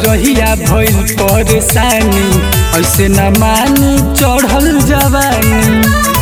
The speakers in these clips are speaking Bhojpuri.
रहिया भइल परेशानी ऐसे न मानी चढ़ल जवानी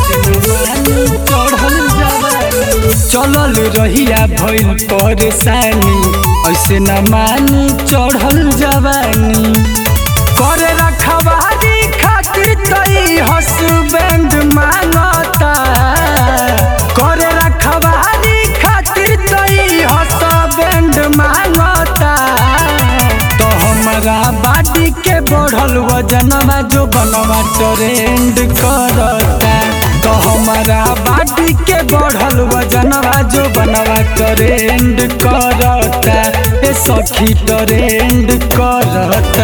चढ़ल जवानी चलल रहिया भइल परेशानी ऐसे न मानी चढ़ल जवानी करे रखवारी खातिर तई हसबैंड मांगता करे रखवारी खातिर तई हसबैंड मांगता तो हमारा बाडी के बढ़ल वजनवा जो बनवा ट्रेंड करता तो हमारा बाडी के बढ़ल वजनवा जो बनवा ट्रेंड करता ए सखी ट्रेंड करता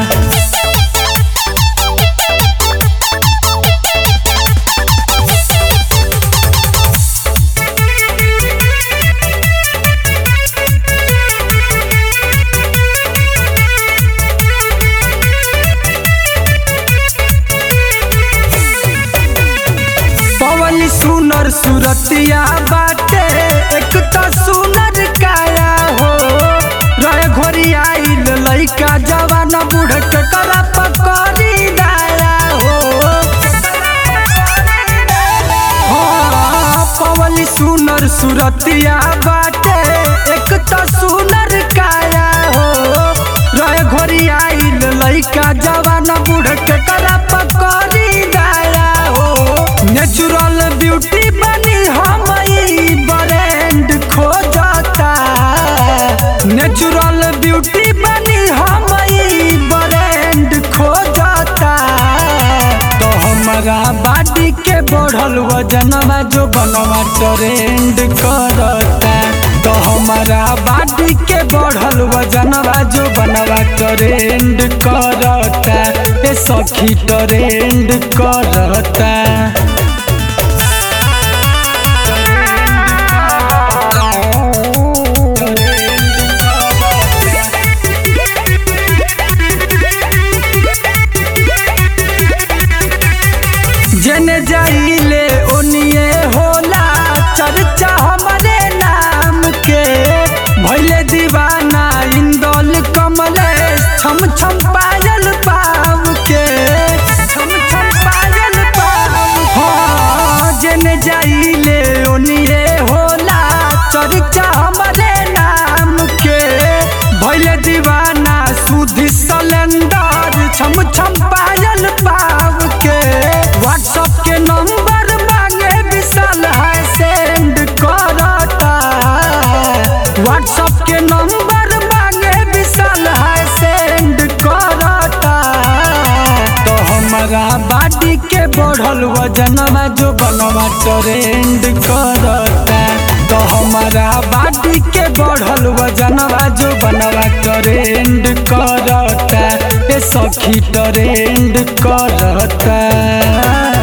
पवन सुनर सुरतिया बाटे एक तो सुनर काया हो रहे घोरी आइल लइका जवान बूढ़ के करा पकड़ी दाया हो हाँ, पवन सुनर सुरतिया बाटे एक तो सुनर काया हो रहे घोरी आइल लइका जवान बूढ़ के करा पकड़ी दाया हो नेचुरल ब्यूटी बनी हम ब्रांड खोजता नेचुरल ब्यूटी बनी हम ब्रांड खोजता तो हमारा बाडी के बढ़ल वजनवा जो बनवा ट्रेंड करता तो हमारा बाडी के बढ़ल वजनवा जो बनवा ट्रेंड करता ए सखी ट्रेंड करता जने जाइले ओनिए होला चर्चा हमारे नाम के भैले दीवाना इंदौल कमलेश छम छम पायल पाव के छम छम पायल पाव हाँ जने जाइले ओनिए होला चर्चा हमारे नाम के भैले दीवाना सुधी सलेंडर छम छम पायल पाव के व्हाट्सएप के नंबर मांगे विशाल है सेंड करता व्हाट्सएप के नंबर मांगे विशाल है सेंड करता तो हमारा बाडी के बढ़ल वजनवा जो बनवा ट्रेंड करता तो हमारा बाडी के बढ़ल वजनवा जो बनवा ट्रेंड करता ए सखी ट्रेंड करता